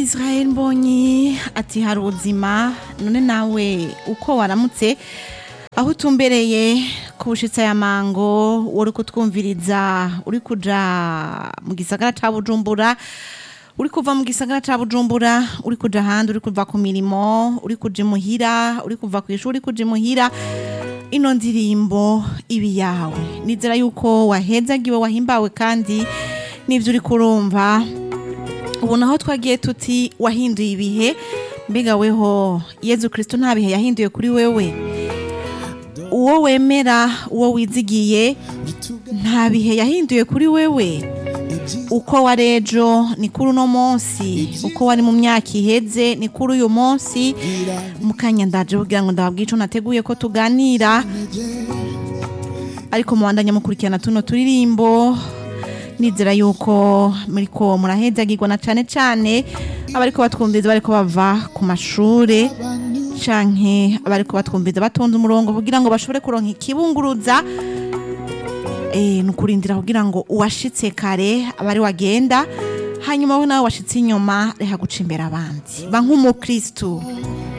israel mbonyi ati hari ubuzima none nawe uko waramutse aho utumbereye ku bushitsi aya mango uri kutwumviriza uri kuja mu gisagara ca bujumbura uri kuva mu gisagara ca bujumbura uri kuja ahandi uri kuva ku mirimo uri kuja imuhira uri kuva ku ishuri uri kuja imuhira ino ndirimbo ibi yawe nizera yuko wahezagiwe wahimbawe kandi n'ivyo uri kurumva ubu naho twagiye tuti wahinduye ibihe mbega weho yezu kristo nta bihe yahinduye kuri wewe uwo wemera uwo wizigiye nta bihe yahinduye kuri wewe uko wari ejo ni kuri uno munsi uko wari mu myaka iheze ni kuri uyu munsi mu kanya ndaje kugira ngo ndababwiye ico nateguye ko tuganira ariko mubandanya mukurikirana tuno turirimbo nizera yuko muriko murahezagirwa na cane cane abariko batwumviriza bariko bava ku mashure canke abariko batwumviriza batonze umurongo kugira ngo bashobore kuronka ikibunguruza eh, nukurindira kugira ngo uwashitse kare abari wagenda hanyuma we nawe washitse inyuma reha guca imbere abandi ba nk'umukristu